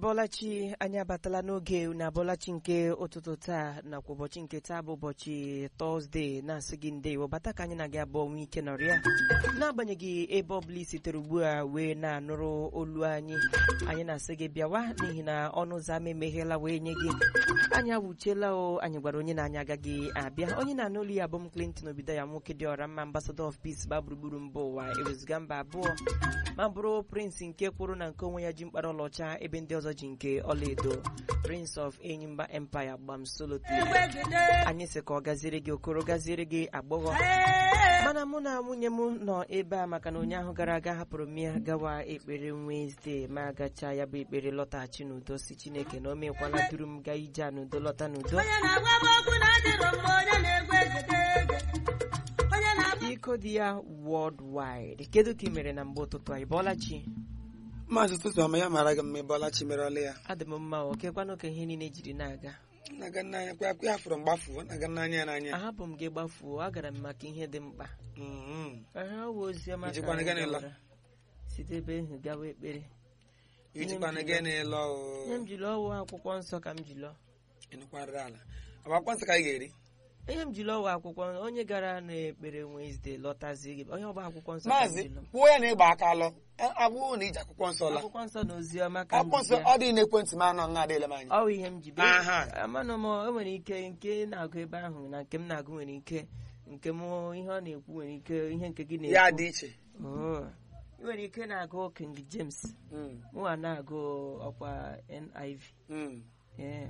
ịbọlachi anyị abatala n'oge na abọlachi nke ụtụtụ taa nakwa ụbọchị nke taa bụ ụbọchị tọzdee na-asị gị ndewo bata ka anyị na gị abụọ nwee ike nọrịa n'agbanyeghị ebe ọbụla i sitere ugbu a wee na-anụrụ olu anyị anyị na-asị gị bịawa n'ihi na ọnụ ụzọ ama emeghela wee nye gị anyị awuchiela o anyị gwara onye na anyị agaghị abịa onye na-anụ olu ya bụ m Clinton obido ya nwoke dị ọra mma ambassador of peace ba gburugburu mba ụwa ewezụga mba abụọ ma bụrụ prince nke kwụrụ na nke onwe ya ji mkpara ọlaọcha ebe ndị ọzọ ji nke ọlaedo prince of enyimba empire gbam solotly anyị sị ka ọ gaziere gị okoro gaziere gị agbọghọ mana mụ na nwunye m nọ ebe a maka na ụnyaahụ gara aga hapụrụ m ya gawa ekpere Wednesday ma gacha ya bụ ekpere lọtaghachi n'udo si chineke na o mekwala duru m gaa ije a n'udo lọta n'udo onye na-agwa m okwu na-adịrọ mma onye na-egwu egedege onye na-agwa iko dị ya worldwide kedu ka ị mere na mgbe ụtụtụ a ị bọọla chi maazị ụtụtụ ọma ya mara gị mma ebe ọlachi mere ọla ya adị m mma o kekwanụ ka ihe niile jiri na-aga na-aga n'anya kwa ya fụrụ mgbafu na-aga n'anya ya n'anya ahapụ m gị gbafuo agara m maka ihe dị mkpa Mhm. aha ọ bụ oziọma ka Ijikwana anyị gịnị la? gawara site ebe ahụ gawa ekpere ijikwana gị na-ele ihe m jiri ọwụ akwụkwọ nsọ ka m ji lụọ ịnụkwarịrị ala ọ bụ akwụkwọ nsọ ka anyị ga-eri ihe m jiri ọwụ akwụkwọ onye gara n'ekpere Wednesday lọtazie gị onye ọba akwụkwọ nsọ ka m maazị ji lụọ kwuo ya na ịgba aka alọ abụghị na iji akwụkwọ nsọ la akwụkwọ nsọ na oziọma ka m akwụkwọ ji nsọ bịa ọ dị n'ekwentị m anọ nga adịla m anya ọ bụ ihe m ji bịa Aha. amanụ m o nwere ike nke na-agụ ebe ahụ na nke m na-agụ nwere ike nke m ihe ọ na-ekwu nwere ike ihe nke gị ya na-ekwu dị iche Oh. ị nwere ike na-agụ King James Mm, mụwa na-agụ ọkwa NIV mm. Yeah.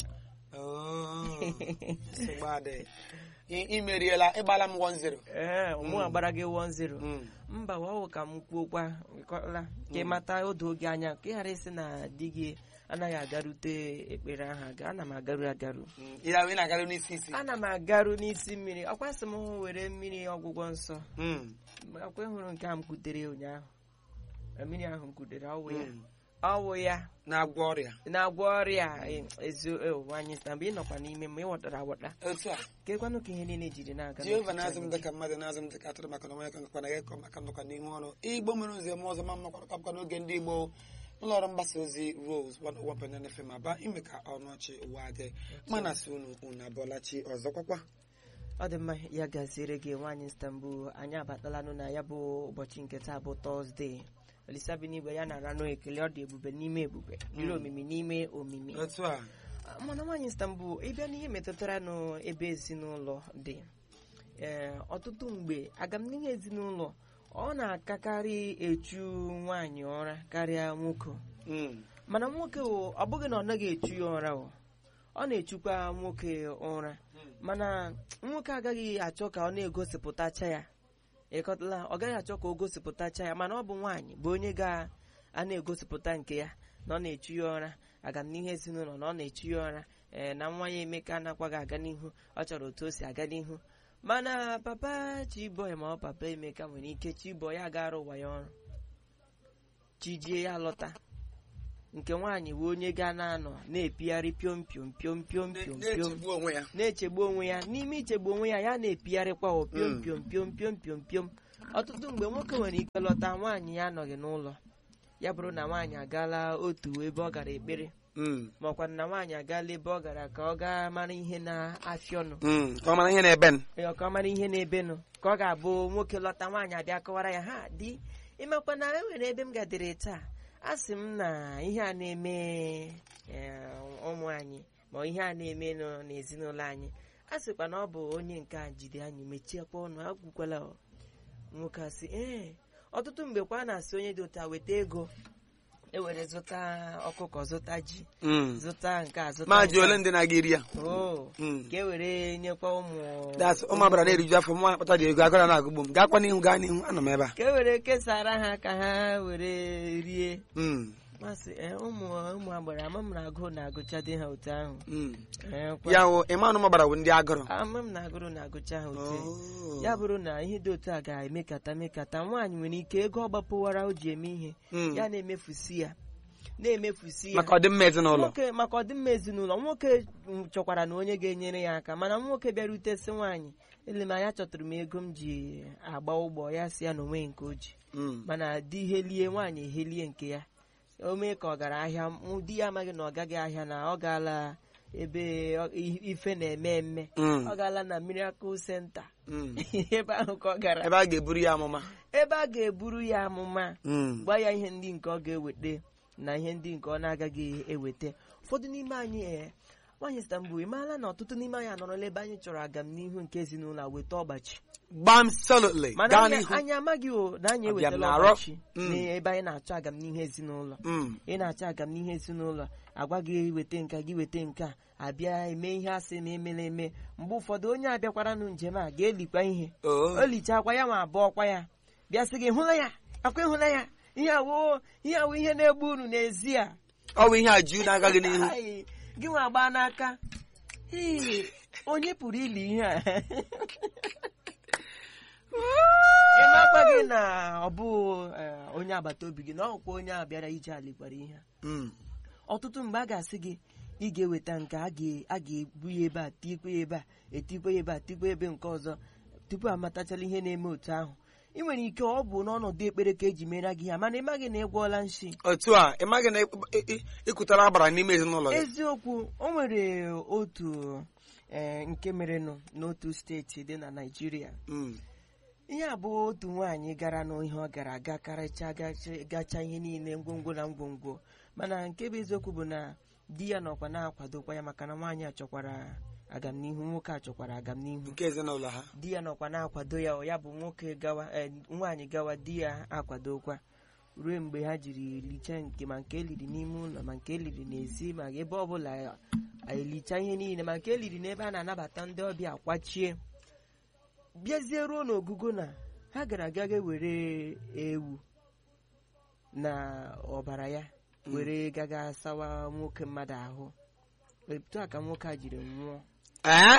Oh, nsogbu adịghị. Ị- imeriela ịgbala m 1-0 ee mụwa gbara gị 1-0 Mm. mba wawụ ka m kwuokwa ịkọla ka ị mata odo oge anya ka ị ghara ịsị na di gị anaghị agarute ekpere ahụ aga ana m agaru agaru Mm. ya ị na-agara n'isi isi ana m agaru n'isi mmiri ọkwa sị m were mmiri ọgwụgwọ nsọ Mm, akwa ịhụrụ nke a m kutere ụnyaahụ mmiri ahụ m kutere ọwụ ya mm. ọwụ ya na-agwọ ọrịa na-agwọ ọrịa eziwanyị sita mgbe ị nọkwa n'ime ma ị ghọtara aghọta otu a kekwanụ ka ihe niile jiri na-aga jehova n'ọchịchị na-azụ m anyị. dịka mmadụ na-azụ m dịka atụrụ maka na onwe ya ka nkakwa na ya kọ maka nnọkwa n'ihu ọrụ igbo mere ụzọ eme ọzọ ma mmakwa kapụkwa n'oge ndị igbo ụlọ ọrụ mgbasa ozi rose 101.9 FM aba ime ka ọnụ ọchị ụwa dị mana si unu unu abụọlachi ọzọ kwakwa ọ dị mma ya gaziere gị nwaanyị Istanbul anyị abatalanụ na ya bụ ụbọchị nke taa bụ tọzdee olisa bi n'igwe ya na-ara nụ ekele ọ dị ebube n'ime ebube dịrị omimi n'ime omimi otu a mana nwaanyị Istanbul ịbịa n'ihe metụtara n'ebe ezinụlọ dị ee ọtụtụ mgbe agamnihu ezinụlọ ọ na-akakarị echu nwaanyị ụra karịa nwoke Mm, mana nwoke o, ọ bụghị na ọ naghị echu ya ụra o ọ na-echukwa nwoke ụra mana nwoke agaghị achọ ka ọ na-egosipụtacha ya ịkọtala ọ gaghị achọ ka o gosipụtacha ya mana ọ bụ nwaanyị bụ onye ga a na-egosipụta nke ya na ọ na-echu ya ụra agamnihu ezinụlọ na ọ na-echu ya ụra ee na nwa ya emeka anakwaghị aga n'ihu ọ chọrọ otu o si aga n'ihu mana papa chiboy ma ọ papa emeka nwere ike chiboy ya gara ụwa ya ọrụ chijie ya lọta nke nwaanyị bụ onye ga na-anọ na-epigharị piom piom piom piom piom piom na-echegbu onwe ya na-echegbu onwe ya n'ime ichegbu onwe ya ya na-epigharịkwa o piom Mm. piom piom piom piom piom ọtụtụ mgbe nwoke nwere ike lọta nwaanyị ya anọghị n'ụlọ ya bụrụ na nwaanyị agaala otu ebe ọ gara ekpere Mm, ma ọkwa na nwaanyị agaala ebe ọ gara ka ọ gaa mara ihe na-afịa ọnụ mm, ka ọ mara ihe na-ebe n Ee, ka ọ mara ihe na-ebenụ ka ọ ga-abụ nwoke lọta nwaanyị abịa kọwara ya ha di ịmakwa na e nwere ebe m gadere taa a sị m na ihe a na-eme ee, ụmụ anyị ma ihe a na-eme nọ n'ezinụlọ anyị a sịkwa na ọ bụ onye nke a jide anyị mechiekwa ọnụ agwụkwala o. nwoke asị ee ọtụtụ mgbe kwa a na-asị onye dị ụta weta ego ewere zụta ọkụkọ zụta ji Mm. zụta nke a zụta maazị nke a. ole ndị na-aga iri ya Oo, Mm. ka e were nyekwa ụmụ das ụmụ abara na-eriju afọ mụ akpata dị ego agara na-agụgbu m gakwa n'ihu gaa n'ihu anọ m ebe a ka e were kesara ha ka ha were rie Mm, masị ee, ụmụ ụmụ agbara ama m na agụụ na-agụcha dị ha otu ahụ mm. Ee, kwa- ya wụ ịma anụ gbara bụ ndị agụrụ ama m na agụrụ na-agụcha ha otu ahụ. Oh. ya bụrụ na ihe dị otu a ga-emekata mekata nwaanyị nwere ike ego ọ gbapụwara o ji eme ihe Mm. ya na-emefusi ya na-emefusi ya maka ọdịmma ezinụlọ nwoke maka ọdịmma ezinụlọ nwoke chọkwara na onye ga-enyere ya aka mana nwoke bịarute sị nwaanyị ele m anya chọtara m ego m ji agba ụgbọ ya si ya na onwe nke o ji Mm. mana di helie nwaanyị ehelie nke ya o mee ka ọ gara ahịa mụ di ya amaghị na ọ gaghị ahịa na ọ gaala ebe ọ- i- ife na-eme eme Mm. ọ gaala na miracle center Mm. ebe ahụ ka ọ gara ebe a ga-eburu ya amụma ebe a ga-eburu ya amụma Mm. gwa ya ihe ndị nke ọ ga-eweta na ihe ndị nke ọ na-agaghị eweta ụfọdụ n'ime anyị ee nwaanyị stambul ị maala na ọtụtụ n'ime anyị anọrọla ebe anyị chọrọ agamnihu nke ezinụlọ a weta ọgbachi gbam solidly mana gaa anyị n'ihu anyị amaghị o na anyị Abịam ewetala n'arọ. ọgbachi Mm. n'ebe anyị na-achọ agamnihu ezinụlọ Mm. ị na-achọ agamnihu ezinụlọ agwa gị weta nka gị weta nke a abịa eme ihe asị ma emela eme mgbe ụfọdụ onye abịakwaranụ njem a ga-elikwa ihe Oh. o lichakwa ya ma abụọkwa ya bịa sị gị hụla ya akwa ịhụla ya ihe awụ ihe awụ ihe na-egbu unu n'ezi a ọ bụ ihe a ju na-agaghị n'ihu Ai, gị nwa gbaa n'aka Hii, onye pụrụ ili ihe a ị makwa gị na ọ bụ eh, onye agbata obi gị na ọkwa onye a bịara ije alikwara ihe a Mm. ọtụtụ mgbe a ga-asị gị ị ga-eweta nke a ga- a ga-ebu ya ebe a tikwe ya ebe a etikwe ya ebe a tikwe ebe nke ọzọ tupu amatachala ihe na-eme otu ahụ ị nwere ike ọ bụ n'ọnọdụ ekpere ka eji mere gị ha mana ị maghị na ị gwọọla nshi otu a ị maghị na ị- ị- ị- ịkụtara agbara n'ime ezinụlọ gị eziokwu o nwere otu eh, nke merenụ n'otu steeti dị na naijiria Mm. ihe a bụ otu nwaanyị gara n'ihe ọ gara aga karịcha gacha- gacha ihe niile ngwongwo na ngwongwo mana nke bụ eziokwu bụ na di ya nọkwa na-akwadokwa ya maka na nwaanyị a chọkwara agamnihu nwoke a chọkwara agamnihu nke ezinụlọ ha di ya nọkwa na-akwado ya ya bụ nwoke gawa eh, nwaanyị gawa di ya akwadokwa ruo mgbe ha jiri lichaa nke ma nke eliri n'ime ụlọ ma nke eliri n'ezi ma ebe ọbụla elicha ihe niile ma nke eliri n'ebe a na-anabata ndị ọbịa kwachie bịazie ruo n'ogugo na ha gara aga ga were ewu na ọbara ya were gaga sawa nwoke mmadụ ahụ etu a ka nwoke a jiri nwụọ ee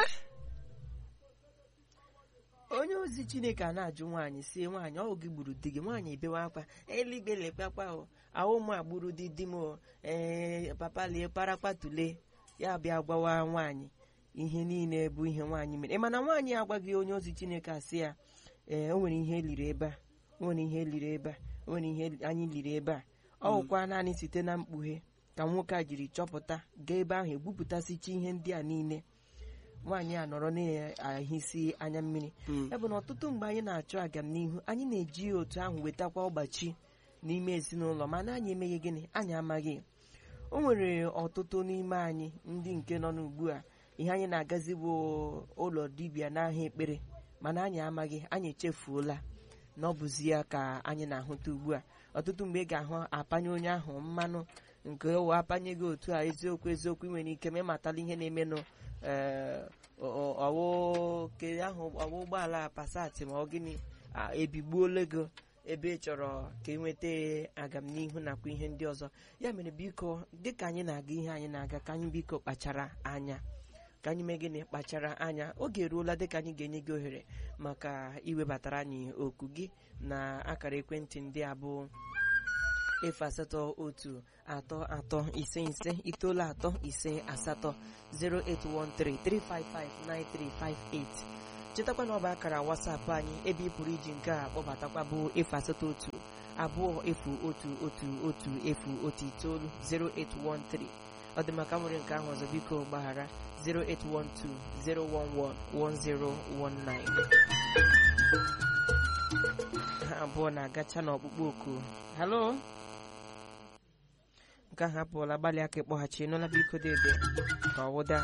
onye ozi chineke a na-ajụ nwaanyị si nwaanyị ọ gị gburu di gị nwaanyị ebewe akwa eluigwe lekpakpa o ahụ m agburu di di m o ee papa lie kparakpa tule ya bịa gwawa nwaanyị ihe niile bụ ihe nwaanyị mere mana nwaanyị agwaghị onye ozi chineke a sị ya ee o nwere ihe eliri ebe a o nwere ihe eliri ebe a o nwere ihe anyị liri ebe a ọ bụkwa naanị site na mkpughe ka nwoke a jiri chọpụta gaa ebe ahụ egbupụtasịcha ihe ndị a niile nwaanyị a nọrọ na-ahịsi anya mmiri Mm. ebe na ọtụtụ mgbe anyị na-achọ agamnihu anyị na-eji otu ahụ wetakwa ọgbachi n'ime ezinụlọ mana anyị emeghị gịnị anyị amaghị o nwere ọtụtụ n'ime anyị ndị nke nọ n'ugbu a ihe anyị na-agazi bụ ụlọ dibịa n'ahịa ekpere mana anyị amaghị anyị echefuola na ọ bụzi ya ka anyị na-ahụta ugbu a ọtụtụ mgbe ị ga-ahụ apanye onye ahụ mmanụ nke ụwa apanye gị otu a eziokwu eziokwu ị nwere ike ma ịmatala ihe na-emenụ ee ọwụ ke ahụ ọwụ ụgbọala pasati ma ọ gịnị a, ebigbuola gị ebe ị chọrọ ka ị nweta agamnihu nakwa ihe ndị ọzọ ya mere biko dịka anyị na-aga ihe anyị na-aga ka anyị biko kpachara anya ka anyị mee gịnị kpachara anya oge eruola dịka anyị ga-enye gị ohere maka iwebatara anyị oku gị na akara ekwentị ndị a bụ efu asatọ otu atọ atọ ise ise itoolu atọ ise asatọ 08133559358 chetakwa na ọ bụ akara wasapụ anyị ebe ị pụrụ iji nke a kpọbatakwa bụ efu asatọ otu abụọ efu otu otu otu efu otu itoolu 0813 ọ dị maka nwere nke ahụ ọzọ biko gbaghara 08120111019 ha abụọ na-agacha n'ọkpụkpọ oku halo nke ahụ apụọla gbalị aka ịkpọghachi nụla biko dede ka ọ wụda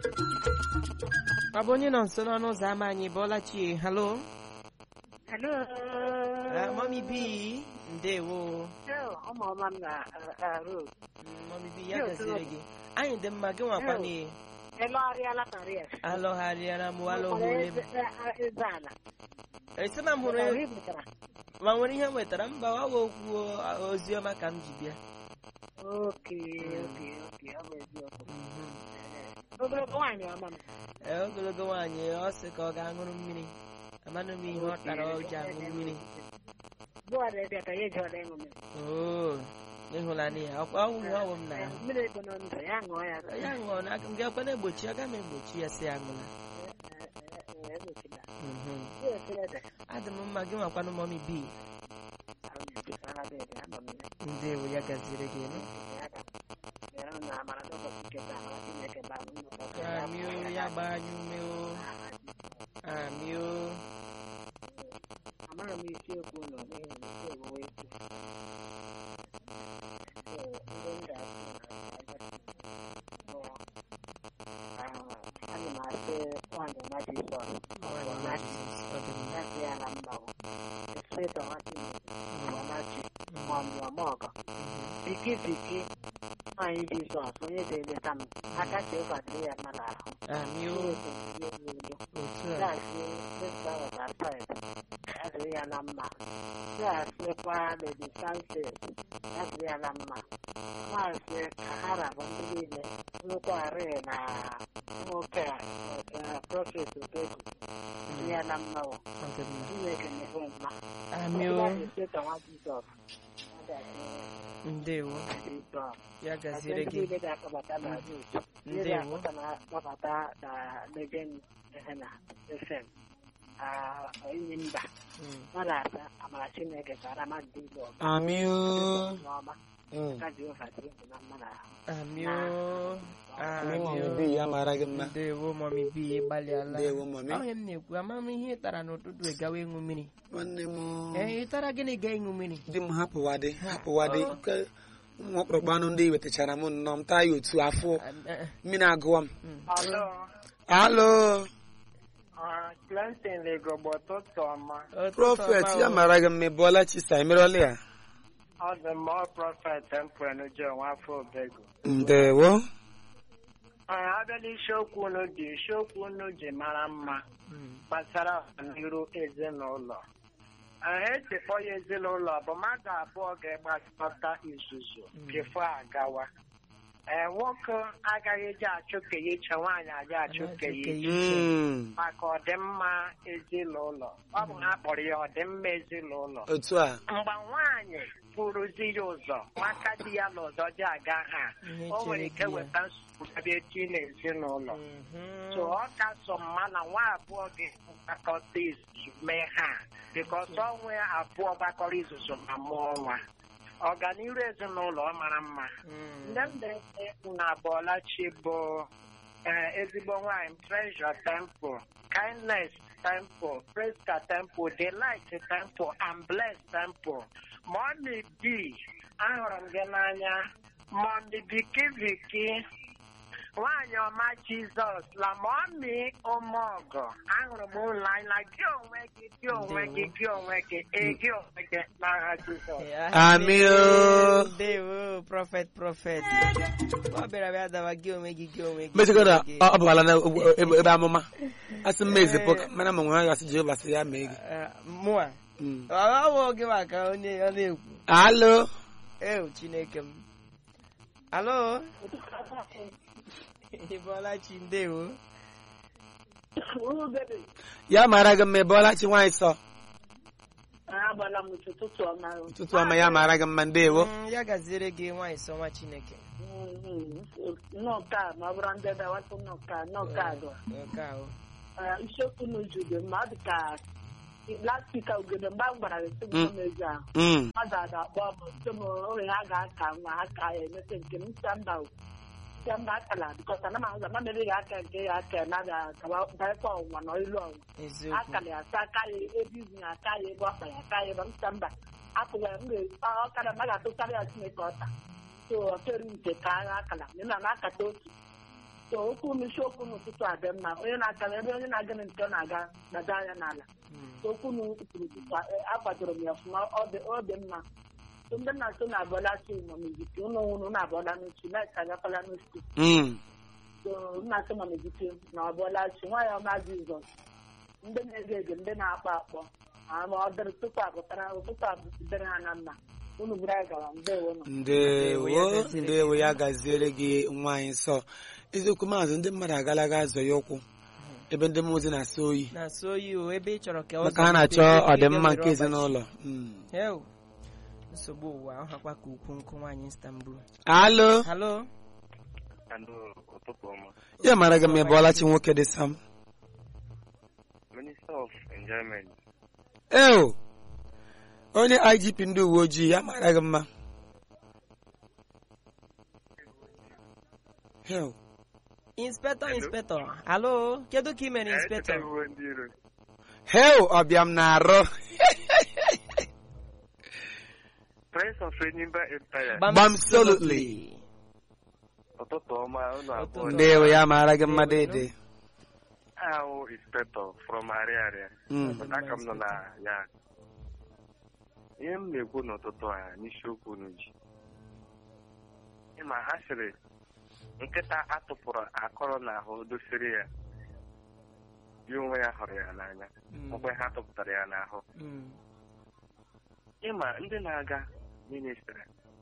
ọ bụ onye nọ nso n'ọnụ ụzọ ámá anyị bụọla chie halo Hello. Ah, mami bi ndewo Hello, ụmụ ọma m na uh, uh, road. Mm, mami bi ya Yo, gaziri Tolo. gị anyị dị mma gị nwakwa na Elọgharịala Paris. alọgharịara m Nwere alọhụrụ eze eh, eze ala. esi na m hụrụ Nwere ibutara. ma nwere ihe m nwetara mba ọ bụ okwu ozi ọma ka m ji bịa Oke, oke, oke, ọ bụ eziokwu. Mhm. Ogologo nwaanyị ọma m. Ee, ogologo nwaanyị ọ sị ka ọ ga-aṅụrụ mmiri amanụ m ihe ọ tara o ji aṅụ mmiri Bụọdụ ebe ka ya eji ọla ịṅụ mmiri. oo ịhụlanị ya ọkwa ọnwụ ihe ọwụ m na Eh, Mmiri ego nọ ndụ ya ṅụọ ya. ya ṅụọ na aka m ga-ekwe na-egbochi aga m egbochi ya si aṅụla Eh, eh, eh, egbochila. Mhm. Ya ekele dị. adị m mma gị nwakwanụ mọmi bi Ah, Dede, ama m ya. ndewo ya gaziri gị nụ Ya ga- ya na amara n'ụbọchị nke taa, amara Chineke baa n'ụlọ ụka. amị o ya gbaa anyị ume o amị o Amara m isiokwu ụlọ n'ihi na isi ewuwe isi. So, ihe m ga-asị na bụ, ah, ana m asị nwaanyị ọma Jizọs, Nwaanyị ọma Jizọs, ọ dị mma. ya sị ya na mma o. The spirit of happiness, ọmachi, maọbụ ọmọgọ. Biki biki, nwaanyị Jizọs, onye ga-eleta m, aka Jehova dịrị ya mma n'ahụ. amị o Chineke nye m udo. otu a na-asị Mr. Waterside, ya dịrị ya na mma. na-asịkwa Lady Francis, ya dịrị ya na mma. Maazị Kahara bụ ndị niile nwekwarị na nwoke a eh, Prophet Obegu dịrị ya na mma o. ọ dị mma Chineke nyere mma. amị o Ọbụla na-esetọ nwa Jizọs, ọ ga-adị ndewo Jizọs. ya Asị gaziri ndị gị niile ga-akpọbata na Ruth. Ndị Ndewo. ga-akpọta na-akpọbata na Legend Ehena FM. Ah, onye mba. Mm. Ọ na-asa amara Chineke ka ara mmadụ niile ọba. amị o N'ọma, Mm. ka Jehova dịrị unu na mma n'ahụ. amị o Amị amị mọmị o bi ya mara gị mma ndewo mọmi bi ịgbalịala ndewo mọmị onye m na-ekwu ama m ihe ị tara n'ụtụtụ ịgawa ịṅụ mmiri nwanne m ee ị tara gịnị ga ịṅụ mmiri di m hapụwadị hapụwadị nke ụmụ ọkpụrụkpụ anụ ndị wetachara m nnọọ m taa ya otu afọ mmiri agụwa m Alo, alo Clinton Legogbo ụtụtụ ọma. prọfet ya mara gị mma ị bụọla chisa emerọla ya Ọ dị mma prọfet Mpwenujo nwafọ Obegu. ndewo abịala isiokwu unu dị isiokwu unu ji mara mma gbasara ọganiru ezinụlọ etikpọ ya ezinụlọ bụ mmadụ abụọ ga-agbakọta izuzu bifo agawa ee nwoke agaghị eji achụ ka ya iche nwaanyị agaghị achụ ka ya iche Mm, maka ọdịmma ezinụlọ ọ bụ ha kpọrọ ya ọdịmma ezinụlọ otu a mgbe nwaanyị pụrụzi ya ụzọ maka di ya n'ụzọ ji aga ha Ihe o nwere chere ike di ya. weta nsogbu bịa eti n'ezinụlọ Mhm. so ọ ka sọ mma na nwa abụọ ga-agbakọta izuzu mee ha bikos ọnwa abụọ gbakọrọ izuzu ma mụọ nwa ọganiru ezinụlọ ọ mara mma Mm. nne m na-ete na Bọlachi bụ eh, ezigbo nwaanyị Treasure Temple Kindness Temple Priska Temple Delight Temple and Bless Temple Mommy B ahụrụ m gị n'anya Mommy Viki Viki nwaanyị ọma Jizọs la Mommy Ụmụọgọ ahụrụ m ụlọ anya gị onwe gị gị onwe gị gị onwe gị ee gị onwe gị n'agha Jizọs Amị o. ndewo prọfet prọfet ọ bịara bịa dawa gị onwe gị gị onwe gị mechigoro gị. ọ bụkwala na ebe ebe amụma asị m ezipụ ka mana ma nwe ha gasị jehova sị ya mee gị Eh, mụa Mm. ọ bụ gị maka onye ọ na-ekwu alo ewu chineke m alo ị bọọla chi ndewo ya mara gị mma ị bụọla chi nwaanyị sọ agbala m ụtụtụ ọma ụtụtụ ọma ya mara gị mma ndewo Mm, ya gaziere gị nwaanyị sọ nwa chineke nnọka ma ọ bụrụ ndị dawatụ nnọka nnọka dụ nke ahụ isiokwu n'uju dị mma ọ dị ka lastik ugede mgbe m gwara gị sị m Mm. n'ezi ahụ Mm. mmadụ ada akpọ m sị m oge ha ga-aka nwa ha ka ya emete nke m sị mba o sị mba akala bikọta na ma ụzọ ma mere ya aka nke ya aka na daịkwa ọnwụnwa na ilu ọnwụnwa eziokwu akara ya asa aka ya ebe izu ya aka ya ebe ọkpa ya aka ya ebe m sị mba apụghị m ga ọkara m ga-atụkarị ya chineke ọta so ọtụrụ nke ka agha akala na na na-akata otu so okwu m isiokwu n'ụtụtụ a dị mma onye na-aga ebe onye na-aga na nke ọ na-aga gbado anya n'ala Mm. so okwu m kwuru ụtụtụ a eh, akwadoro m ya ọfụma ọ dị ọ dị mma so ndị nna so na-abọla chi nọ n'eziti ụlọ nwụrụ na-abọla n'uchi na-eka agakwala n'uchi Mm. so nna so nọ n'eziti na ọbọla chi nwaanyị ọma jizọs ndị na-ege ege ndị na-akpọ akpọ ama ọ dịrị tupu apụtara ụtụtụ abụdịrị ha na mma unu bụrụ anyị gara ndewo nọ ndewo ndewo ya gaziere gị nwaanyị nsọ eziokwu maazị ndị mmadụ agala ga azọ ya ụkwụ ebe ndị mmụọ ozi na-asọ oyi na-asụ oyi o ebe ị chọrọ ka ọ maka ha na-achọ ọdịmma nke ezinụlọ Mm. Ew. nsogbu ụwa ọ hakwa ka ukwu nkụ nwaanyị Istanbul alo halo Alo, ụtụtụ ọma. ya mara gị mma ị bụọla chi nwoke dị sam Minister of Enjoyment. eo onye igp ndị uwe ojii ya mara gị mma Hell, inspector inspector alo kedu ka ị mere inspector Echetaghị ndị iro. hell ọbịam na-arụ Prince of Enyimba Empire. Absolutely. Ụtụtụ ọma unu abụọ. Ụtụtụ. ndewo ya mara gị mma dede Ahụ inspector from Ariaria. Mm. Aka m nọ na ya. Ihe m na-ekwu n'ụtụtụ a n'isiokwu unu ji. Ịma ha sịrị nkịta atụpụrụ akọrọ n'ahụ dosiri ya. Ya onwe ya hụrụ ya n'anya. Mm, Mgbe ha tụpụtara ya n'ahụ. mm, ịma ndị na-aga ministri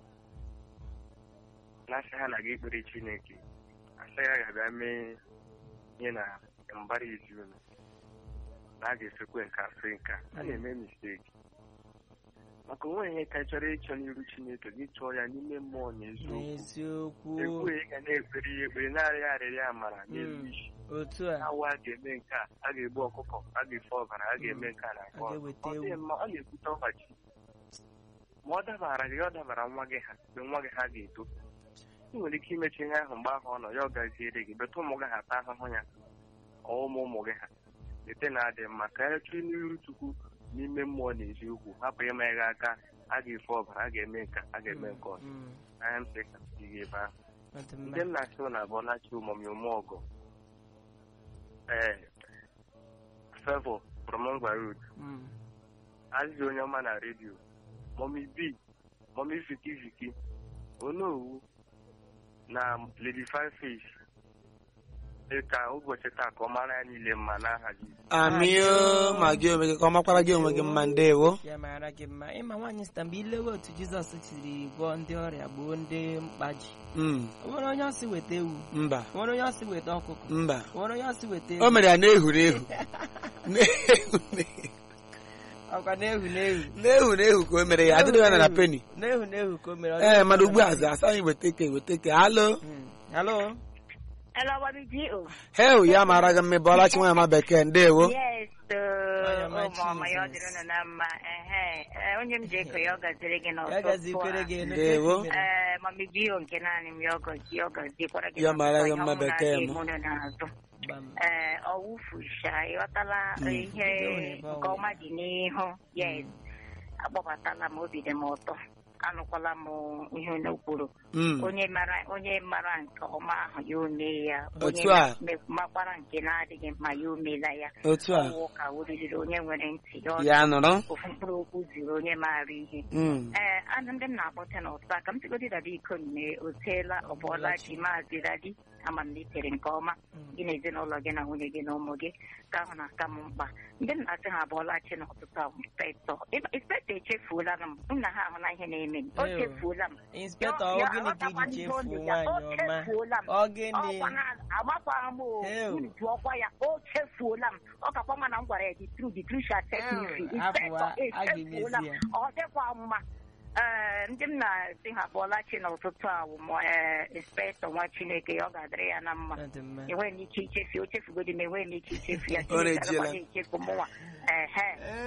na-asị ha na-aga ikpere chineke asị ya ga-abịa mee ihe na mbara izu unu na a ga-esekwe nka fe nka a na-eme misteki maka onwe ihe ka ị chọrọ ịchọ n'iru chineke gị chọọ ya n'ime mmụọ na eziokwu n'eziokwu ekwughị ga na-ekpere ya ekpere na-arịa arịrịa amara n'elu Mm. isi otu a awa a ga-eme nke a a ga-egbu ọkụkọ a ga-efe ọbara a ga-eme nke a na nke A ọzọ. ga-eweta Ọ dịghị ewu. mma, ọ na-ebute ọdachi ma ọ dabara gị ọ dabara nwa gị ha mgbe nwa gị ha ga-eto ị nwere ike imechi ihe ahụ mgbe ahụ ọ nọ ya ọ gaziere gị beta ụmụ gị ha ata ahụhụ ya ọ ụmụ ụmụ gị ha lete na-adị mma ka ya chụọ n'iru chukwu n'ime mmụọ na eziokwu hapụ ịma gị aka a ga-efe ọbara a ga-eme nke a, a ga-eme nke ọzọ Mm, anya m sị ka ihe ebe ahụ ọ dị mma. ndị m na-asị na abụọ na-achị ụmụmị ụmụ ọgọ ee Favour from Ngwa Road Mm, azịza onye ọma na redio mọmi b mọmi viki viki onowu na lady five fish dị ka ụbọchị taa ka ọ mara ya niile mma n'aha Jizọs. amio ma gị onwe gị ka ọ makwara gị onwe gị mma ndewo ya mara gị mma ịma nwaanyị sita mgbe ilewe otu jizọs siri gwọọ ndị ọrịa gboo ndị mkpa ji Mm, o nwere onye ọsị weta ewu mba o nwere onye ọsị weta ọkụkọ mba o nwere onye ọsị weta o ewu mere ya na-ehuru ehu Na-ehu ọkwa na-ehu na-ehu na-ehu na-ehu ka o mere ya adịghị ya na na peni na-ehu na-ehu ka o mere ọ ee dịghị mana mma ugbu a na- za asaghị weta ike weta ike halo Mm, halo Hello, Bobby G. Oh. hel ya mara gị mma bọla chi nwaanyị ma bekee ndewo Yes, Onye ọma ụmụ ọma ya ọ Jesus. dịrị unu na mma. Ehe, eh, onye m ji eko ya ọ gaziri gị ya n'ụtụtụ gazikwere a. gị elu Ndewo. ka esi mere. Ee, mami Gio nke naanị m ya ọ gọzi ọ gọzikwara gị Ya mara gị n'ụtụtụ, mma onye ọbụla bekee m. ga-eme unu n'azụ. Gbam. Ee, ọwụfusha ịghọtala ihe nke ọma dị n'ihu yes akpọbatala m obi dị m ụtọ anụkwala m ihe unu kwuru Mm, onye mara onye mara nke ọma ahụ ya ome ya onye Otu a. me- makwara nke na-adịghị mma ya omela ya otu a ọwụ ka oriri onye nwere ntị ya ọ ya nụrụ ofu mkpụrụ okwu zuru onye maara ihe Mm, ee anụ ndị m na-akpọte n'ụtụtụ a ka m sigodi dada iko nne o teela ọbụọla ji maazị dadi ama m na itere nke ọma Mm. gị na ezinụlọ gị na nwunye gị na ụmụ gị ka ahụ na-aka m mkpa ndị m na-asị ha abụọla chi n'ụtụtụ a inspektọ inspektọ echefuola m m na ha ahụla ihe na-eme m o Ew. chefuola m inspector Ya- ọ ya gịnị ka aghọtakwa iji ihe ọ chefuo dị ya, nwaanyị o ọma chefuola m. ọ gịnị ọkwa na agbakwa m o Ew. unu jụọkwa ya o chefuola m ọ kakwa mma na m gwara ya the truth the truth shall set me Ew, free abụọ, inspektọ a echefuola m ga-emezi ya. ọ dịkwa mma ee ndị m na-asị ha bụọla chi n'ụtụtụ a bụ mụ ee inspektọ nwa chineke ya ọ ga-adịrị ya na mma Ọ dị mma. enweghị m ike ichefu o chefugodi m enweghị m ike ichefu ya Ọ Chineke na-ejiela. agakwaghị echefu mụnwa ehe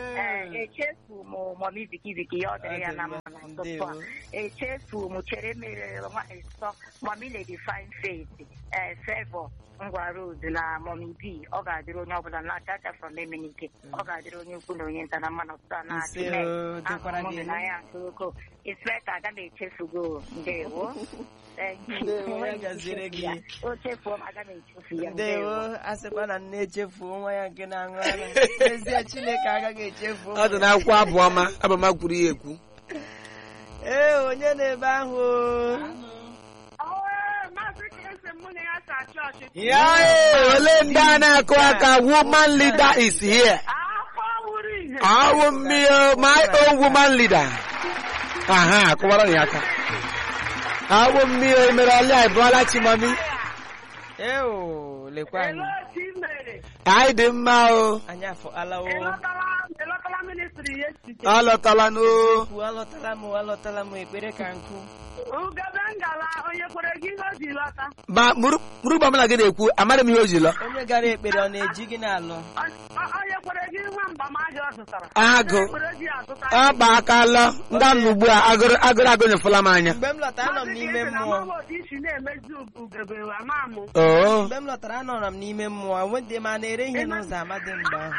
ee echefu m mọmi bikibiki ya ọ dịrị ya na mma n'ụtụtụ a Ndewo. echefu m chere mere nwaanyị nsọ mọmi lady fine face ee fevọ ngwa road na mọmi b ọ ga-adịrị onye ọbụla na-acha acha from emenike ọ ga-adịrị onye ukwu na onye nta na mmanụ ụtụtụ a na-achị Ise o, dịkwara gị elu. n'anya nke ukwuu inspektọ aga m echefugo ndewo Thank you. Ndewo, ya gaziere gị. o chefuo m aga m echefu ya ndewo a sịkwa na nne echefuo nwa ya nke na-aṅụ ara n'ezie chineke agaghị echefu ọ dị n'akwụkwọ abụọma abụọma kwuru ya ekwu ee onye na-ebe ahụ ya ee, ole ndị a na-akụ aka woman leader is here awụ mmiri my own woman leader aha akụwara ya aka awụ mmiri mere ọlịa ịbụọla chimami ee o lekwa anyị anyị dị mma o anyị afọ alawo Elọtala ministri yesterday. ọ lọtala n'o kwu alọtala m alọtala m ekpere ka nkụ Ugebe ngala onye nyekwara gị ihe o ji lọta ma mụrụ mgbe ọbụla gị na-ekwu amara m ihe o ji lọ onye gara ekpere ọ na-eji gị n'alụ o nyekwara gị nwa mgbamaja ọ zụtara agụ Ekwere ji azụta akpa aka lọ nga nọ ugbu a agụrụ agụrụ agụnyefụla m anya mgbe m lọtara anọ m n'ime mmụọ otu isi na-emezi ugebe ama mụ oo mgbe m lọtara anọrọ m n'ime mmụọ nwedị m a na-ere ihe n'ụzọ amadị mgbe ahụ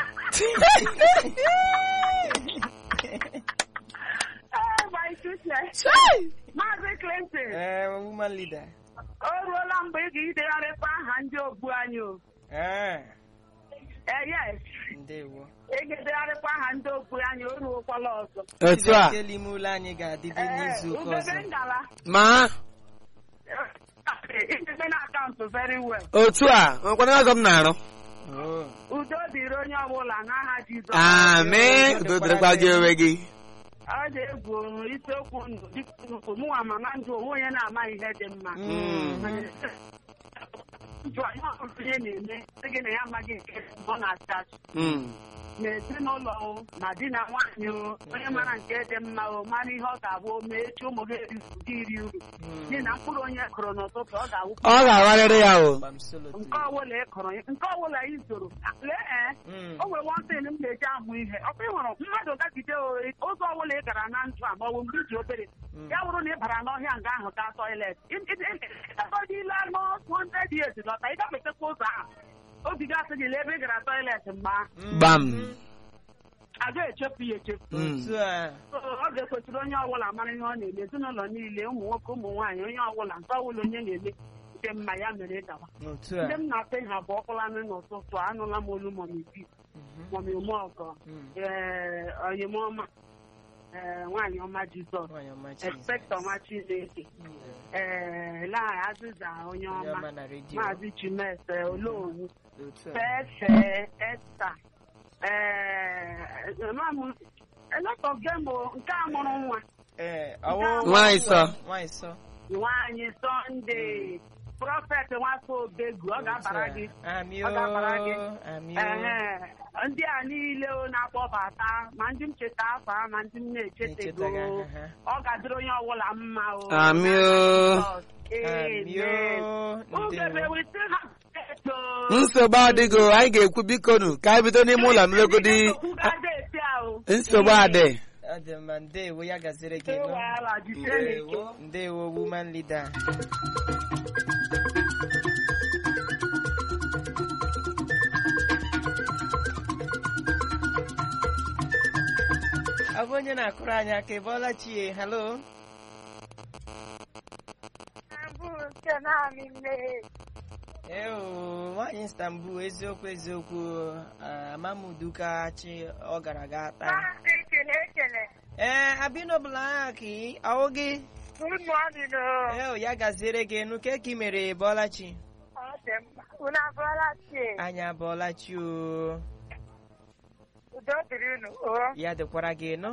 ee my goodness. maazị Clinton ee woman leader o ruola mgbe ị ga-idegharịkwa aha ndị ogbu anyị o ee ee yes ndewo ị ga-edegharịkwa aha ndị ogbu anyị o ruokwala ọzọ otu a Chibuike ime ụlọ anyị ga-adịdị ee n'izu ụka ugebe ọzọ ngala ma idebe na akaụntụ very well otu a nwekwana ọzọ m na-arụ Oh. udo dịrị onye ọbụla n'aha Jizọs amị udo dịrịkwa gị onwe gị ọ dị-egwu isiokwu ndụ dịka nnukwu mụnwa ma na ndụ onwe onye na-ama ihe dị mma ndụ anyị ọbụla onye na-eme sị gị na ya amaghị nke ọ na-achị achị Mm. n'ezinụlọ o ma di na nwaanyị o onye mara nke dị mma o mara ihe ọ ga-abụ o mee echi ụmụ gị eri ụdị iri uru n'ihi na mkpụrụ onye kụrụ n'ụtụtụ ọ ga-awụ ọ ga-agharịrị ya o Gbam solo too. nke ọbụla ị kụrụ nke ọbụla ị zoro lee ee Mm. o nwere nwantịn m na-eji amụ ihe ọkụ ị hụrụ mmadụ gagide o- ụzọ ọbụla ị gara na ndụ a ma ọ bụ mgbe iji obere ya bụrụ na ị bara n'ọhịa nga ahụ gaa tọilet ile anọ 100 years lọta ị gafetekwa ụzọ ahụ obi gasị gị lee ebe ị gara tọilet mgbe ahụ gbam a ga-echefu ya echefu Mm. otu a So, ọ ga-ekwesịrị onye ọbụla mara ihe ọ na-eme ezinụlọ niile ụmụ nwoke ụmụ nwaanyị onye ọbụla nke ọbụla onye na-eme nke mma ya mere gawa otu ndị a m na-ata ha bụ ọkụlanụ n'ụtụtụ anụla m olu mọmi bi mọmi umeọgọ Mm. ee onyemọma ee nwaanyị ọma jizọs Nwanyị ọma Jizọs. ekspektọ ọma chineke ee laa azịza onye Onye ọma ọma na redio maazị chimese olowu otu a fefe esta ee mam elọtọ gembo nke a mụrụ nwa ee ọwụ Nwaanyị sọ. nwaanyị sọ nwaanyị sọnde prọfet nwafọ obegu ọ ga-abara gị amị Ọ ga-abara gị. amị Ehe, ndị a niile o na-akpọbata ma ndị m cheta afọ ha ma ndị m na-echetego Echetaghị aha ha. ọ ga-adịrị onye ọbụla mma o Amị o. amị o ugebe ndewo wete ha eto nsogbu adịgo anyị ga-ekwu bikonu ka anyị bido n'ime ụlọ mmegodi nsogbu adị ọ dị mma ndewo ya gaziri gị nụ ndewo ndewo woman leader ọ bụ onye na-akụrụ anyị aka ị bọọla chie halo eo nwaanyị istanbul eziokwu eziokwu ah, amamuduka chi ọ gara ga taa ee abinobla ki ọwụ gị eo ya gaziere gị nụ ke ka ị mere bọọla chi Unu abụọla chie, anyị abọọla chi o udo dịrị unu o. ya dịkwara gị nụ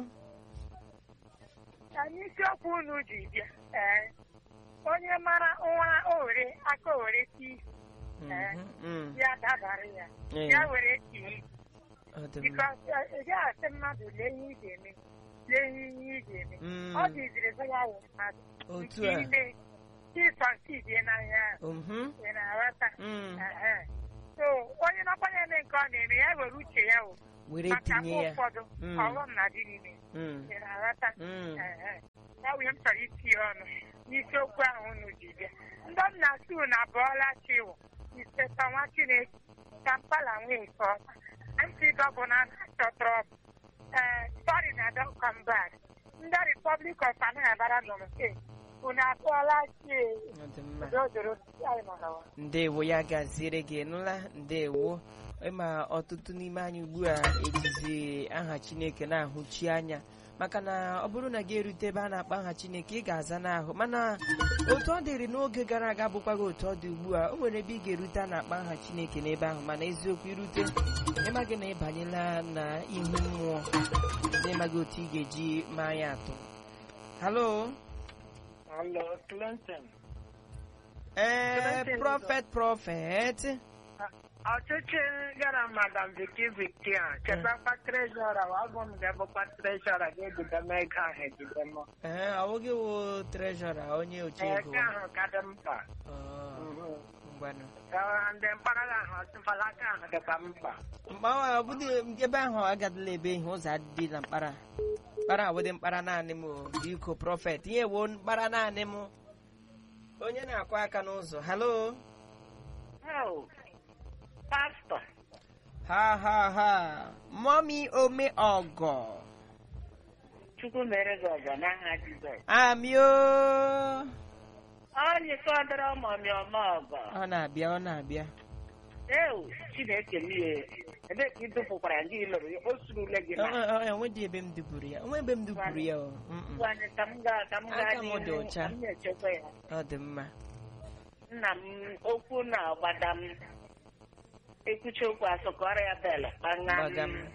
Anyị isiokwu unu ji bịa. Ee. Onye mara nwa owere aka owere ti Mhm, mm. ya dabara ya. Ee, Ya were tii. ọ dị mma. Bikos ị gaghị asị mmadụ lee ihe ị ga-eme. Lee ihe ị ga-eme. Mm, Ọ dịziri ebe ya wụ mmadụ. otu Nke a ime ịsọsidi n'anya ahụ. Mhm, Ị na-aghọta? mm. Ehe. So onye nọkwanye eme nke ọ na-eme ya were uche ya wụ. were Maka tinye mgbe ya ụfọdụ Mm. ọghọm na-adị n'ime. Mm, Ị na-aghọta? mm. Ehe. ya bụ ihe m chọrọ itinye ọnụ n'isiokwu ahụ unu ji bịa ndị m na-asị unu abụọla chiwụ iseta nwa chineke kampala nwee nke ọma ntị gọvanọ na-achọ trọbụ ee sọri na dọkọm bak ndị republic of anambra nọ nke unu abụọla chi ọ dị mma dodoro anyị nọ n'ụwa ndewo ya gaziere gị nụla ndewo ịma ọtụtụ n'ime anyị ugbu a ejizi aha chineke na-ahụchi anya maka na ọ bụrụ na gị erute ebe a na-akpọ aha chineke ị ga-aza n'ahụ mana otu ọ dịrị n'oge gara aga bụkwaghị otu ọ dị ugbu a o nwere ebe ị ga-erute a na-akpọ aha chineke n'ebe ahụ mana eziokwu irute ịmaghị na ịbanyela na ihu mmụọ n'ịmaghị otu ị ga-eji maa ya atụ halo Hello, Clinton. ee Clinton, prọfet prọfet ọchịchị gara madam viki viki a chetakwa trejọra ọgụ m ga-abụkwa trejọra ga-ebido m ego ahụ ebido m ee ọ bụghị wụ treshọra onye oche ego ego ahụ ka dị mkpa Ọ, ngwanụ Ee, ndị mpaghara ahụ ọtụfala aka ahụ dịkwa mkpa mgbawa ọ bụdị ebe ahụ agadịla ebe ihe ụzọ adịdị na mkpara mkpara awụdị mkpara naanị m o, biko prọfet ihe wo mkpara naanị m onye na-akụ aka n'ụzọ halo Oh, pastọ ha ha ha mọmi ome ọgọ chukwu mere gị ọgọ n'aha jizọs amio onye ka ọ dịrị ọmọmị ọma ọgọ ọ na-abịa ọ na-abịa ewu chineke mie ebe ka ị dụpụkwara gị lụrụ ya o surule gị na enwedị ebe m dupụrụ ya onwe ebe m dupụrụ ya o Mm-mm. Ngwanụ ka m gaa ka m gaa Aka m dị n'ihu ọcha. ka m na-echekwa ya ọ dị mma nna m okwu na-agbada m ekwuchi okwu asụkọrọ ya bel kpanga Gbaga m.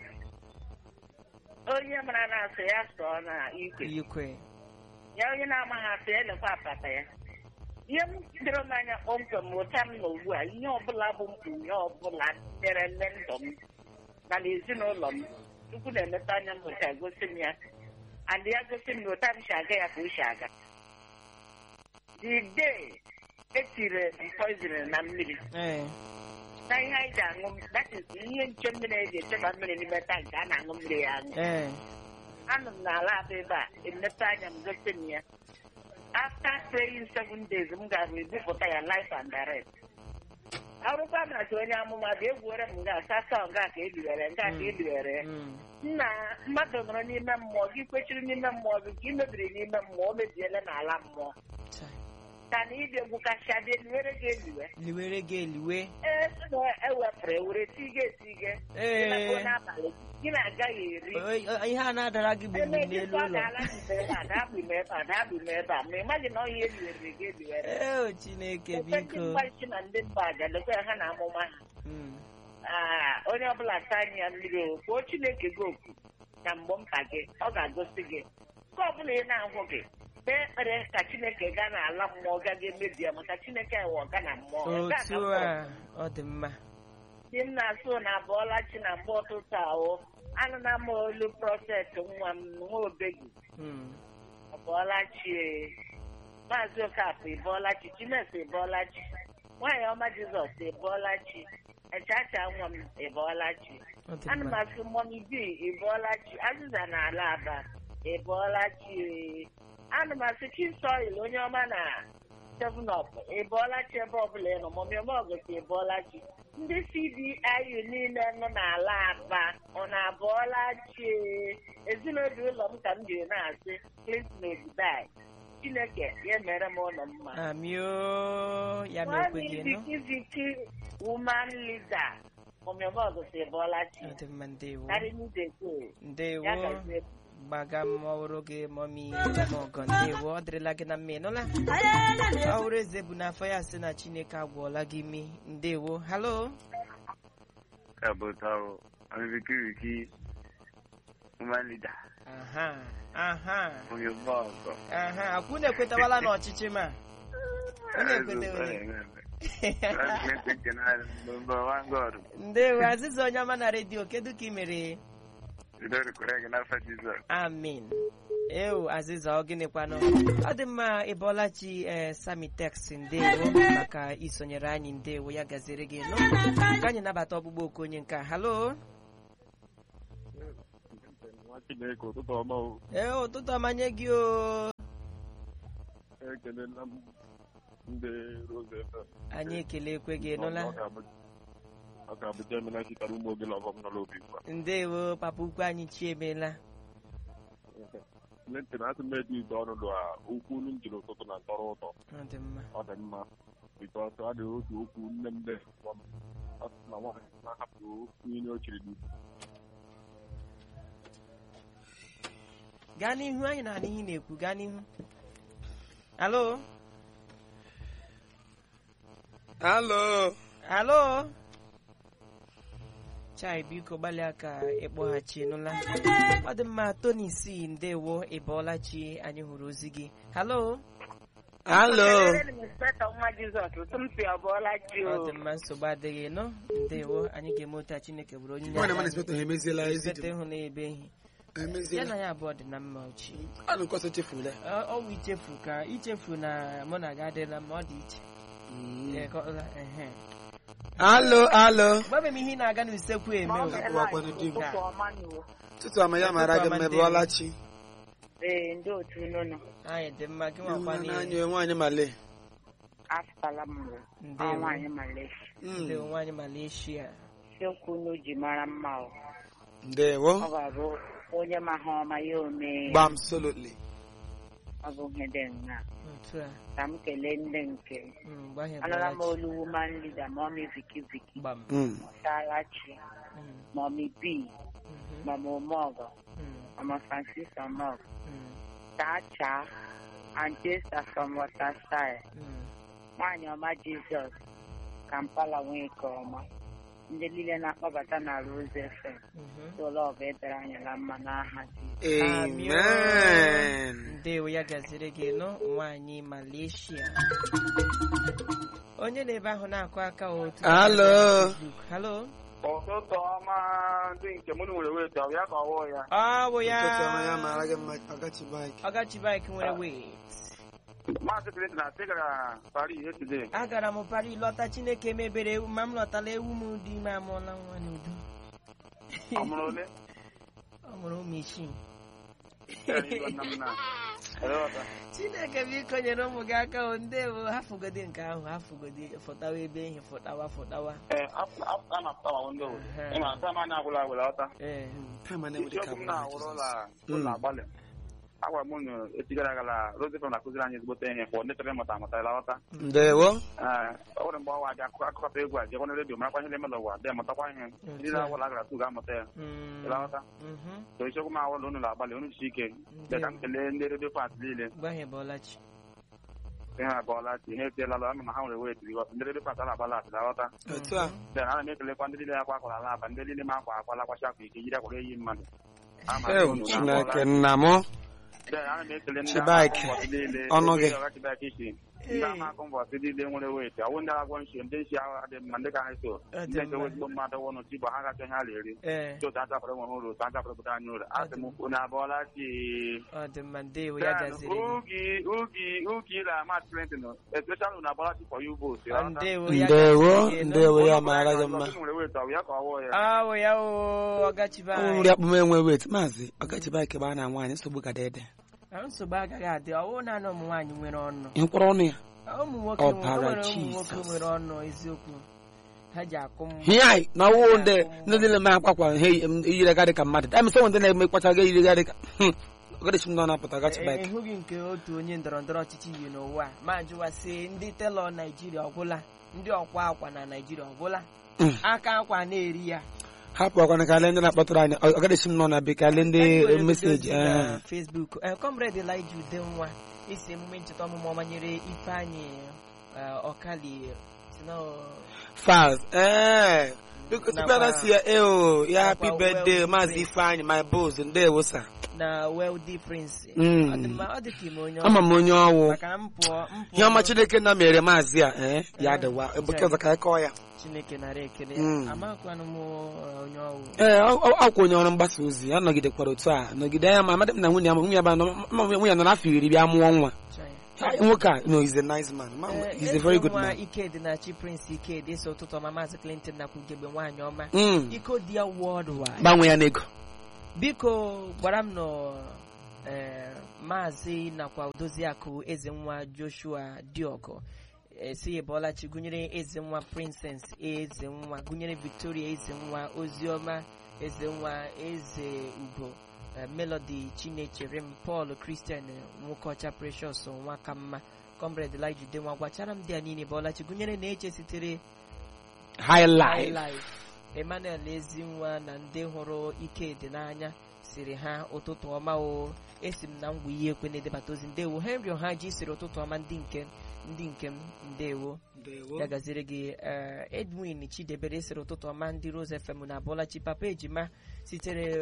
onye mara na-asụ ya sụọ na ikwe ikwe ya onye na-amaghị asụ ya lekwa apata ya ihe m doro m anya kpọmkwem ụta m na ugbu a ihe ọbụla bụ mkpughe ọbụla nyere nne ndụ m na n'ezinụlọ m Chukwu na-emepe anya m ụta gosi m ya and ya gosi m na ụta m si aga ya ka o si aga the day etiri m poison na mmiri ee na ihe anyị ji aṅụ that is ihe nche mmiri eji echeba mmiri n'ime tankị a na-aṅụ mmiri ya aṅụ ee anọ m n'ala abụ ebe a emepe anya m gosi m ya after praying seven days m gara ebupụta ya life and direct arụkwa na achọ onye amụma bịa egwuere m nga asasa nga ka eliwere nga ka eliwere Mm. nna mmadụ nọrọ n'ime mmụọ gị kwechiri n'ime mmụọ gị ka ị mebiri n'ime mmụọ o mebiela n'ala mmụọ Chai. ka na ịbịa egwu kacha dị eliwere gị eliwe liwere gị eliwe ee na ewepụrụ ewere tige etige Ee. Ịlakpuo n'abalị gị na-agaghị eri O- o- ihe a na-adara gị bụ mmiri n'elu ụlọ ma ị maghị na ọhịa eliwere gị eliwere ee chineke Ofe ndị biko mgbachi na ndị mba aja lekwa ha na amụma ha Mm. Aa, onye ọbụla ta anya ya mmiri o kwuo chineke gị oku na mgbe mkpa gị ọ ga-agosi gị nke ọbụla ị na-ahụ gị kpee ekpere ka chineke gaa n'ala mmụọ gaga emebi ya maka chineke wụ ọga na mmụọ Nke a ka otu m a kpọrọ. ọ dị mma di m na-asụ na abụọla chi na mgbe ụtụtụ ahụ anụna m olu prọfet nwa m nwa obegi Mm. abụọla chi ee. maazị okafọ ịbọọla chi chimes ịbọọla chi nwaanyị ọma jizọs ịbọọla chi echacha nwa m ịbọọla chi ọ dị ana m mma asụ mọmi bi ịbọọla chi azịza na ala aba ịbọọla chi ee. ana m asụ chisoil onye ọma na seven up ịbọọla chi ebe ọbụla ị nọ mọmi ọma ọgọsi ịbọọla chi ndị cdiu niile nọ n'ala aba ọ na-abọọla chi ee. ezinụlọ ụlọ m ka m jiri na-asị clinton obibai chineke ya mere m ụlọ mma amio ya mekwe gị nụ viki viki woman leader mọmi ọma ọgọsi ịbọọla chi ọ dị mma ndewo karị n'ide go ndewo ya gazie gbaga m ọhụrụ gị mọmi ọgọ ndewo ọ dịrịla gị na mma ị nụla ọhụrụ eze bụ n'afọ ya sị na chineke agwọọla gị imi ndewo halo Kabutao, Amikiriki, Woman leader, aha aha onye bọọsụ. aha akwụ na-ekwetawala n'ọchịchị ma unu ekwetewere ndewo azịza onye ọma na redio kedu ka ị mere amin ewu azịza ọ gịnịkwanụ ọ dị mma ịbọlachi ee samitex ndewo maka isonyere anyị ndewo ya gaziere gị nụ ka anyị nabata ọgbụgbọ oku onye nke a halo Chineke ụtụtụ ọma o ee ụtụtụ ọmanye gị o ekelela m ndị Rose FM. anyị ekelekwe gị nụla Ọ ga-abụ- ọ ga-abụ Jemina chitara ụmụ oge na ọgọm nọ n'obi ugbu a. ndewo papa ukwu anyị chiemela Clinton asị m eji ide ọnụ a okwu unu m jiri ụtụtụ na tọrọ ụtọ ọ dị mma ọ dị mma bikọs ọ dị otu okwu nne m na-ekwu m ọ sị na nwaanyị na-ahapụ okwu ihe o chiri n'ikwu gaa n'ihu anyị na ihe ị na-ekwu gaa n'ihu alo halo alo chai biko gbalịa ka ịkpọghachi nụla ọ dị mma tony c ndewo ịbọọla chi anyị hụrụ ozi gị halo halo Kelere m Loretta nwa Jizọs ụtụ m si ọbụọla chi ọ o dị mma nsogbu adịghị nọ ndewo anyị ga-eme otu a chineke bụrụ onye nwana mana inspektọ ha emeziela ezi Inspector dị ịhụ na ebe ehi ha ya emeziela na ya abụọ dị na mma ochi anụ nkọsọ chefurula Ọ- ọnwụ ichefu ka ichefu na mụ na gị adịla mma ọ dị iche Ee, ka ọ- ehe. alo alo gbabe m ihe ị na-aga n'usekwu eme Ma ọ o. ga-ele Akpọwakwanụ anyị di m. ụtụtụ ọma n'uwo. tụtụ ama ya mara gị mmebụọla chi ee ndị otu unu nọ anyị dị mma gị nwakwa n'anya n'ihe nwaanyị male afụtala m ụwa Ndewo. nwaanyị Malaysia ndị nwaanyị Malaysia siokwu unu ji mara mma o ndewo ọ ga-abụ onye ma ha ọma ya omee gbam solotly ọ bụ ihe dị nna otu a ka m kelee ndị nke m. Mm, mgbe ahụ anụla m ebelachi. olu woman leader mọmi viki viki gbam salachi Mm, mọmi b mhm, mọmi omeọgọ mm, mọmi francis omog mm, chacha antesta from waterside mm. nwaanyị ọma jizọs kampala nwee nke ọma ndị niile na-akpọbata na rose fm Mhm. ụlọ ọbụ edere anyị na mma n'aha amen ndewo ya gaziri gị nụ nwaanyị Malaysia onye na-ebe ahụ na-akụ aka otu Alo. halo ụtụtụ ọma ndị nke mụ nwere wet ọ ya ka ọwụ ya ọ bụ tụtụ ama ya ya mara gị mma ọgachi baik ọgachi bike nwere wet maazị Clinton na gara Paris yesterday agara m Paris lọta chineke mebere ewu ma m lọtala ewu m dị ime amụọla nwa n'udo ọ mụrụ ole ọ mụrụ ụmụ isii Ya na iwe nna m na Elewata. chineke biko nyere ụmụ gị aka o ndewo hafugodi nke ahụ hafugodi fụtawa ebe ehi fụtawa fụtawa Ee, afọ- afọ- a na-apụta ma ndị obodo Ehe. ịma ata m anya agwụla agwụla ọta ee kama na-enwere ka isiokwu m na-awụrụ ụlọ Mm. ụlọ agbalị agwara m unu echi gara aga la Roosevelt na-akụziri anyị ezigbote ihe kwa ndị chọrọ ịmụta amụta ịlọta ndewo ee ọ nwere mgbe ọwa dị akụkọ akụkọta egwu a jekwa na redio marakwa ihe na-eme n'ụwa dị mụtakwa ihe ndị na-awụla agara tu ga-amụta ya Mm, ịlọta mhm. so isiokwu m awụrụ unu na-agbalị unu jisi ike dị ka m kelee ndị redio fans niile gbahie bọlachi ihe abụọla chi ihe etiela lụ ama ma ha nwere wet bikọs ndị redio fans a na-agbala atị ịlọta otu a then ana m ekelekwa ndị niile akwa akwara ala aba ndị niile ma akwa akwa lakwachi akwa ike yiri akwara eyi mmadụ Ama ewu unu chineke na-akpọla. nna m Then ana m ekele ndị Chibike, agha mbọsị niile, ọnụ ndị gị. ọga Chibike isi ndị ama akụ mbọsị niile nwere wet ọwụ ndị agwọ nshi ndị nshi agha dị mma ndị ka ha so Ọ dị ndị nke mma. ezigbo mmadụ wụnụ chi bụ ha gacha ihe ha na-eri ee ndị otu achapụrụ enwe ha uru otu achapụrụ pụta anyị uru asị m unu abụọla chi ọ dị mma ndewo ya Then, gaziri gị ugi ugi ugi na Matt Clinton especially unu abụọla chi for you both Ọ, ndewo ya ndewo gaziri gị nụ. ndewo ya mara gị mma nwere wet ọ bụ ya ka ọ wụọ ya awụ ya o ọgachi nri bike akpụm enwe wet maazị ọgachi baik gbaa na nwaanyị nsogbu ka dede nsogbu agaghị adị ọwụ naanị ụmụ nwaanyị nwere ọnụ ịkwụrụ ọnụ ya ụmụ nwoke Ọbara nwere ụmụ nwoke Jesus. nwere ọnụ eziokwu ha ji akụ m hiyai na ọwụ ndị ndị niile ma akwakwa ha eyirigarị ka mmadụ dami sọ ndị na-eme kpacha ga eyirigarị ka ọgadachi m nọ na-apụta ọgachi E- baik ịhụghị nke otu onye ndọrọ ndọrọ ọchịchị yi n'ụwa a, ma jụwasị ndị telọ naijiria ọgwụla ndị ọkwa akwa na naijiria ọgwụla Mm. aka akwa na-eri ya hapụ akwana ka ale ndị na-akpọtụrụ anyị ọgadachi m nọ na bekee ale ndị meseji na Facebook Eh, comrade Elijah Udenwa isi emume ncheta ọmụmụ ọma nyere Ifeanyị eh, Ọkali si na faz ee biko tupu Nakwa- a si ya eo ya happy nakwa birthday well maazị wishes. ifeanyị my boss ndewo sa na Wealthy Prince Mm. Ọ dị mma, ọ dị ka ime onye ama m onye ọwụ maka m pụọ m pụọ ihe ọma chineke na mere maazị a ee ya Eh, dịwa ebe sorry. ọzọ ka anyị kọọ ya Chineke nara ekele Mm. amakwanụ m eh, onye ọwụ ee ọ- ọ- ọkwa onye ọrụ mgbasa ozi ya nọgidekwara otu a nọgide ya ma amadị m na nwunye ya nwunye ya ba nọ- ma nwunye ya nọ n'afọ iri bịa mụọ nwa Chai. nwoke a no he's a nice man Ma- Eh, he's a very good eze nwa man Ikedi na chi Prince Ikedi ese ụtụtụ ọma Maazị Clinton nakwa ugegbe nwaanyị ọma Mm. iko dị ya worldwide gbanwe ya n'ego biko gwara m nọ eh, maazị nakwa odoziakụ eze nwa joshua diọgọ esi ebolachi gụnyere eze nwa princess eze nwa gụnyere victoria eze nwa oziọma eze nwa eze ugo eh, melody chinechere m paul christian nwoke ọcha precious nwaka mma comrade elijah nwa gwachara m ndị a niile bọlachi gụnyere na eche sitere high High life Life. Emmanuel Ezinwa na ndị hụrụ Ikedi n'anya siri ha ụtụtụ ọma o esi m na ngwa ihe ekwe na-edebata ozi ndewo Henry Ohaji siri ụtụtụ ọma ndị nke ndị nke m ndewo ya gaziri gị eh, Edwin Chidebere siri ụtụtụ ọma ndị Rose FM na Abọlachi Papa Ejima sitere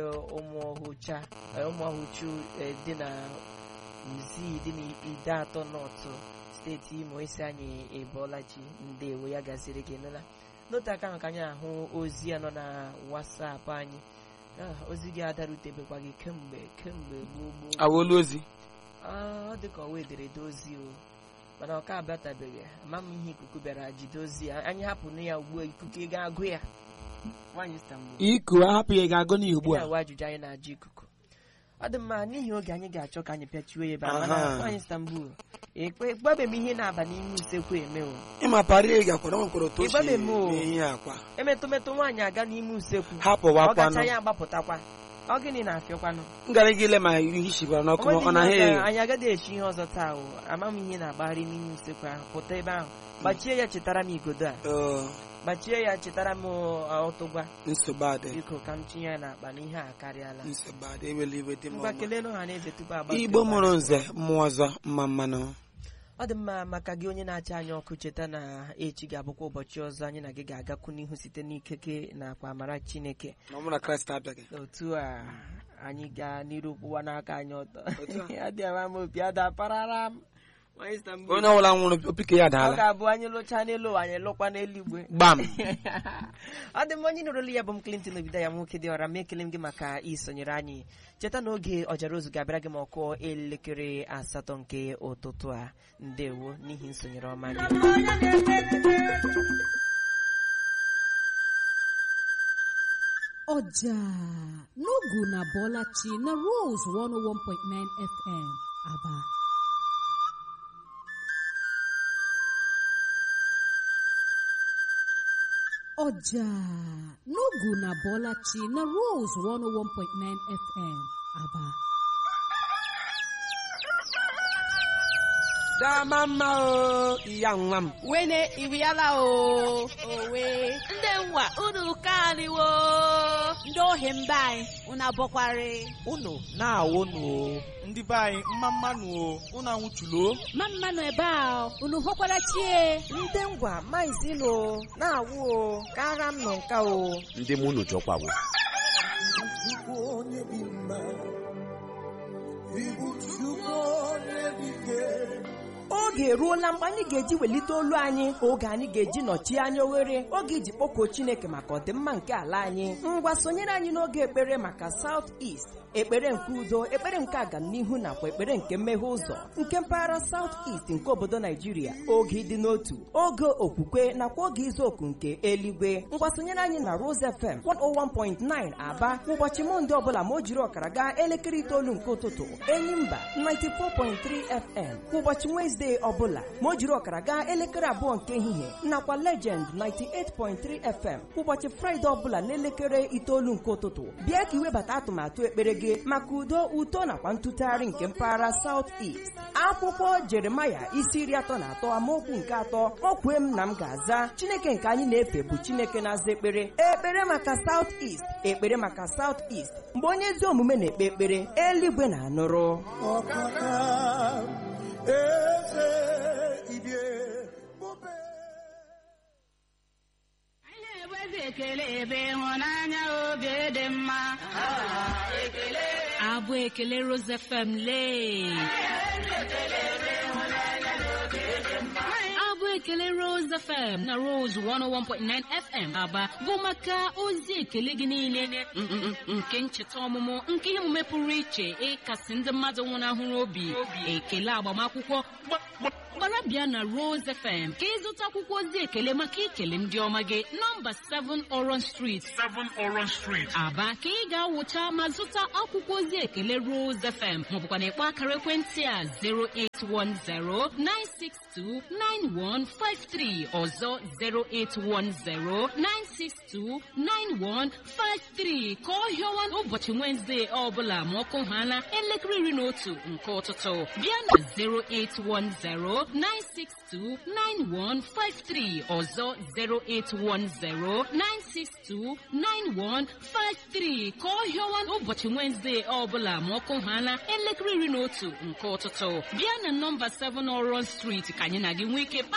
ụmụọhụcha ụmụọhụchu dị na Nzi dị n'ide atọ nọtụ steeti imo isi anyị ebolachi ndewo ya gaziri gị nụla n'otu aka ahụ ka anyị ahụ ozi ya nọ na wasapụ anyị Ah, ozi gị adarutebekwa gị kemgbe kemgbe gboo gboo awolu ozi Ah, ọ dị ka ọwa ederede ozi o mana ọ ka abịatabeghị ama m ihe ikuku bịara jide ozi ya anyị hapụnụ ya ugbu a ikuku ị ga-agụ ya nwaanyị Istanbul iku ahapụ ya ga-agụ n'ihi ugbu Ihe a awa ajụjụ anyị na-ajụ ikuku ọ dị mma n'ihi oge anyị ga-achọ ka anyị pịachiwe ya ebe a Aha. mana nwaanyị Istanbul ekpebeghị m ihe na-aba n'ime usekwu eme o ịma parị gakwara nwekwara otu o si Ịgbabe m o. mee ihe akwa emetụmetụ nwaanyị aga n'ime usekwu ọ hapụwakwanụ gacha ya agbapụtakwa ọ gịnị na-afịọkwanụ m gara gị ile ma ihe shikwara n'ọkụ Onwedị ọ na ihe ọzọ, ha anyị agaghị echi ihe ọzọ taa o ama m ihe na-agbagharị n'ime usekwu ahụ pụta ebe ahụ gbachie ya chetara m igodo a gbachie ya chetara m ọ, ọtụgwa nsogbu adị biko ka m tinye ya n'akpa na ihe a karịala nsogbu adị ewela iwe dị m ngwa ọma kelee ha na eze tupu agba igbo mụrụ nze mmụọ ọzọ mma mmanụ ọ dị mma maka gị onye na-acha anyị ọkụ cheta na echi ga-abụkwa ụbọchị ọzọ anyị na gị ga-agakwu n'ihu site n'ikeke na akwa amara chineke na ọmụ na kraịst abịaghị otu a anyị gaa n'iru kwụwa n'aka anyị ọtọ Otu a. adịghị m obi adaparara m Nwa Istanbul. onye ọbụla nwụrụ opike ya ọ daala ga-abụ anyị lụchaa n'elu ụwa anyị lụkwa n'eluigwe gbam ọ dị mma onye nụrụla ya bụ m Clinton Obido ya nwoke dị ọra m ekele m gị maka isonyere anyị cheta na oge ọjara ozu ga-abịara gị ma ọ kụọ elekere asatọ nke ụtụtụ a ndewo n'ihi nsonyere ọma gị ọjà n'ogu na bọlachi na rose 101.9 fm aba ọjà n'ogu na bọlachi na rose 101.9 fm aba dama mma o iya nwa m wene iriala o owe ndị nwa unu kaniwo ndị ohi mba anyị unu abọkwari unu na-awụnụ o ndị be anyị mma mmanụ o unu anwụchulo ma mmanụ ebe a unu hụkwara chie ndị ngwa maizilo na-awụ o kara m nọ nka o ndị mụ unu jọkwawo oge eruola mgbe anyị ga-eji welite olu anyị oge anyị ga-eji nọchie anya oghere oge iji kpọkuo chineke maka ọdịmma nke ala anyị ngwa sonyere anyị n'oge ekpere maka South East ekpere nke udo ekpere nke agamnihu nakwa ekpere nke mmeghe ụzọ nke mpaghara South East nke obodo Naijiria oge ịdị n'otu oge okwukwe nakwa oge izu oku nke eluigwe ngwa sonyere anyị na Rose FM 101.9 Aba ụbọchị Mọnde ọbụla ma o jiri ọkara gaa elekere itoolu nke ụtụtụ Enyimba 94.3 FM kwa ụbọchị Wezdee ọbụla ma o jiri ọkara gaa elekere abụọ nke ehihie nakwa Legend 98.3 FM kwa ụbọchị Fraịde ọbụla n'elekere itoolu nke ụtụtụ bịa ka iwebata atụmatụ ekpere gị maka udo uto nakwa ntụtụgharị nke mpaghara South East akwụkwọ Jeremaya isi iri atọ na atọ amaokwu nke atọ o kwee m na m ga-aza Chineke nke anyị na-efe bụ Chineke na-aza ekpere ekpere maka South East ekpere maka South East mgbe onye ezi omume na-ekpe ekpere eluigwe na-anụrụ anyị na-egbezi ekele ebe ịhụnanya obi dị mma abụ ekele rose fm lee abụ ekele rose fm na rose 101.9 fm aba bụ maka ozi ekele gị niile mm, mm, mm, nke ncheta ọmụmụ nke ihe omume pụrụ iche ịkasị ndị mmadụ nwụnahụrụ obi ekele agbamakwụkwọ gbara bịa na rose fm ka ịzụta akwụkwọ ozi ekele maka ikele ndị ọma gị nọmba 7 oron street 7 oron street aba ka ị ga-awụcha ma zụta akwụkwọ ozi ekele rose fm maọbụkwa na ịkpọ akara ekwentị a 08109629153 ọzọ 08109629153 ka ọ hịọwa ụbọchị wenezdee ọbụla ma ọkụ ha na elekere iri na otu nke ụtụtụ bịa na 08109629153 ọzọ 08109629153 ka ọ hịọwa ụbọchị wenezdee ọbụla ma ọkụ ha na elekere iri na otu nke ụtụtụ bịa na nọmba 7 Oron Street ka anyị na gị nwee ike